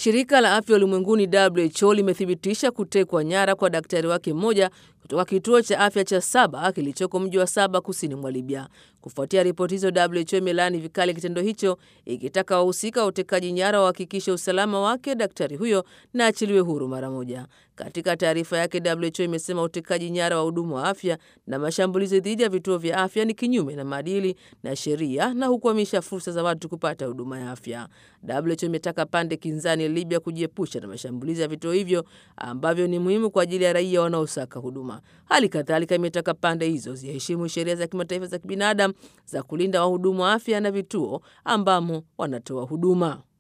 Shirika la Afya Ulimwenguni WHO limethibitisha kutekwa nyara kwa daktari wake mmoja kutoka kituo cha afya cha Saba kilichoko mji wa Saba kusini mwa Libya. Kufuatia ripoti hizo, WHO imelaani vikali kitendo hicho, ikitaka wahusika wa utekaji nyara wahakikishe usalama wake daktari huyo na achiliwe huru mara moja. Katika taarifa yake, WHO imesema utekaji nyara wa hudumu wa afya na mashambulizi dhidi ya vituo vya afya ni kinyume na maadili na sheria na hukwamisha fursa za watu kupata huduma ya afya. WHO imetaka pande kinzani Libya kujiepusha na mashambulizi ya vituo hivyo ambavyo ni muhimu kwa ajili ya raia wanaosaka huduma. Hali kadhalika imetaka pande hizo ziheshimu sheria za kimataifa za kibinadamu za kulinda wahudumu wa afya na vituo ambamo wanatoa huduma.